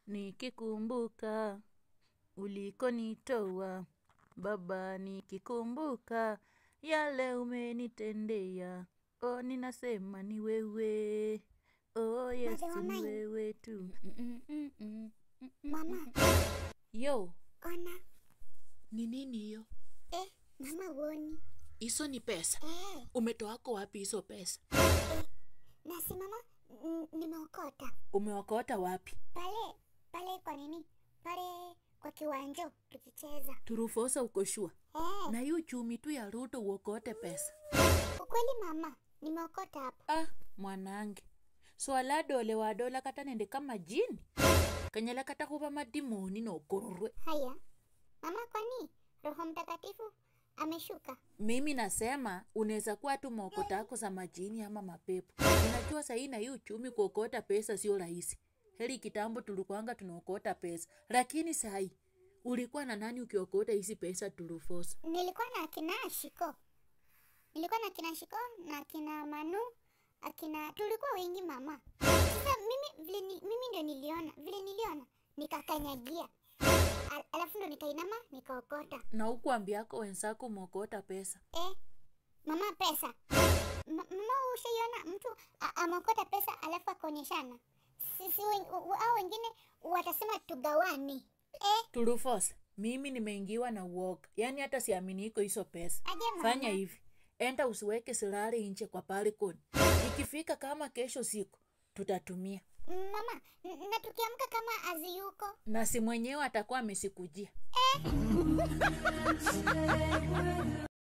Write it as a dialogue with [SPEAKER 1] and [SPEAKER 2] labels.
[SPEAKER 1] nikikumbuka ulikonitoa Baba, nikikumbuka yale umenitendea. Oh, ninasema ni wewe. Oh, Yesu ni
[SPEAKER 2] Wamai.
[SPEAKER 1] wewe tu. Mm, mm, mm, mm, mm.
[SPEAKER 2] Mama,
[SPEAKER 1] Yo,
[SPEAKER 2] ona.
[SPEAKER 3] Ni nini hiyo?
[SPEAKER 2] Eh, mama uoni.
[SPEAKER 3] Hizo ni pesa.
[SPEAKER 2] Eh,
[SPEAKER 3] Umetoako wapi hizo pesa?
[SPEAKER 2] nasi mama, n- nimeokota.
[SPEAKER 1] umeokota wapi?
[SPEAKER 2] Pale, pale kwa nini? Pale kwa kiwanja tukicheza.
[SPEAKER 1] Turufosa uko shua.
[SPEAKER 2] Eh,
[SPEAKER 1] Na hii uchumi tu ya Ruto uokote pesa.
[SPEAKER 2] ukweli mama, nimeokota hapo.
[SPEAKER 1] Ah, mwanange. Swala dole wa dola kata nende kama jini. Kanyala kata kuba madimoni na ukororwe.
[SPEAKER 2] Haya. Mama, kwani Roho Mtakatifu ameshuka?
[SPEAKER 1] Mimi nasema unaweza kuwa tu maokota yako za majini ama mapepo. Unajua sahii na hii uchumi kuokota pesa sio rahisi. Heri kitambo tulikuanga tunaokota pesa, lakini sahii ulikuwa na nani ukiokota hizi pesa turufosa?
[SPEAKER 2] Nilikuwa na akina Shiko, nilikuwa na akina Shiko na akina Manu, akina tulikuwa wengi mama. Sasa mimi vile ni, mimi ndio niliona vile niliona nikakanyagia, Al, alafu ndo nikainama nikaokota.
[SPEAKER 1] Na huku ambiako wenzako umeokota pesa.
[SPEAKER 2] Eh, mama pesa Ma, mama ushaiona mtu a- ameokota pesa alafu akaonyeshana? Sisi wen- u- au wengine watasema tugawane. Eh,
[SPEAKER 1] Turufosa, mimi nimeingiwa na uoga, yaani hata siamini iko hizo pesa.
[SPEAKER 2] aje mama.
[SPEAKER 1] Fanya hivi, enda usiweke silari nje kwa balikoni. Ikifika kama kesho siku tutatumia,
[SPEAKER 2] Mama, n- na tukiamka kama aziyuko
[SPEAKER 1] na si mwenyewe atakuwa amesikujia.